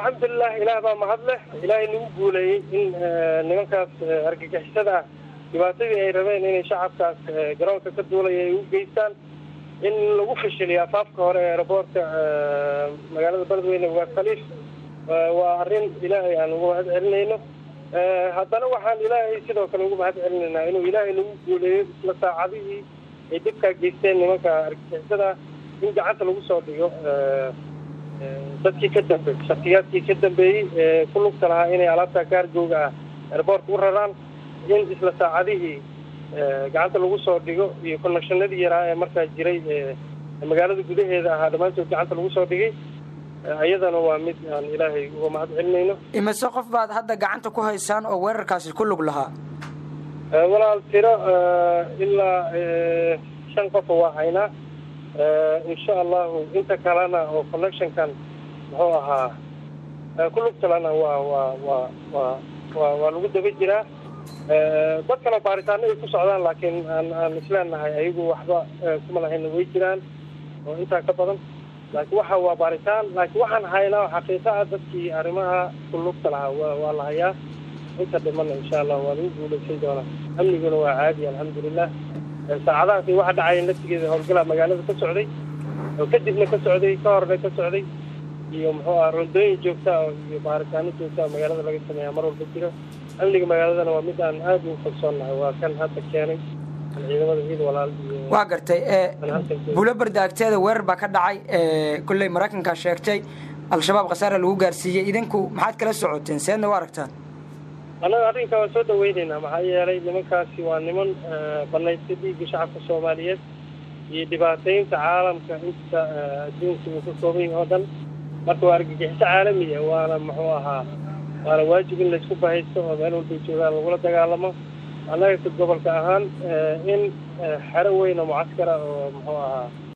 alxamdulilah ilaah baa mahad leh ilaahay nagu guuleeyey in nimankaas argagixisada ah dhibaatadii ay rabeen inay shacabkaas garoonka ka duulaya ay u geystaan in lagu fashiliyo afaafka hore ee aeroboortka magaalada beledweyne ugaas khaliif waa arrin ilaahay aan ugu mahad celinayno haddana waxaan ilaahay sidoo kale ugu mahad celinaynaa inuu ilaahay nagu guuleeyo isla saacadihii ay dibkaa geysteen nimanka argagixisada in gacanta lagu soo dhigo dadkii ka dambeeyey shaksiyaadkii ka dambeeyey ee ku lugta lahaa inay alaabta gaargooga ah airboortka u raraan in isla saacadihii gacanta lagu soo dhigo iyo connectionadii yaraa ee markaa jiray magaalada gudaheeda ahaa dhammaantood gacanta lagu soo dhigay iyadana waa mid aan ilaahay uga mahad celinayno imise qof baad hadda gacanta ku haysaan oo weerarkaasi ku lug lahaa walaal tiro ilaa shan qofa waa haynaa insha allahu inta kalena oo connectionkan muxuu ahaa ku lugtalana waa waa waa waa wa waa lagu daba jiraa dad kale baaritaano ay ku socdaan laakiin aan aan isleenahay ayagu waxba kuma lahayna way jiraan oo intaa ka badan laakiin waxa waa baaritaan laakiin waxaan haynaa xaqiiqa ah dadkii arrimaha ku lugta lahaa wa waa la hayaa inta dhimana insha allah waa lagu guulaysan doonaa amniguna waa caadi alxamdulilah saacadahaasi waxa dhacaya naftigeeda howlgalaa magaalada ka socday oo kadibna ka socday ka horna ka socday iyo muxuu aha rondooyin joogta iyo baaritaano joogta magaalada laga sameeyaa mar walba jiro amniga magaaladana waa mid aan aada ugu kalsoonnahay waa kan hadda keenay ciidamada ciid walaal iyo waa gartay buulo bardaagteeda weerar baa ka dhacay kolley maraykankaa sheegtay al-shabaab khasaara lagu gaarsiiyey idinku maxaad kala socoteen seedna u aragtaan annaga arrinkaa waan soo dhaweynaynaa maxaa yeelay nimankaasi waa niman banaystay dhiigga shacabka soomaaliyeed iyo dhibaataynta caalamka inta adduunka uu ka kooban yahay oo dhan marka waa argagixiso caalamiya waana muxuu ahaa waana waajib in laysku bahaysto oo meel walbay joogaan lagula dagaalamo annaga ka gobolka ahaan in xero weyn oo mucaskara oo muxuu ahaa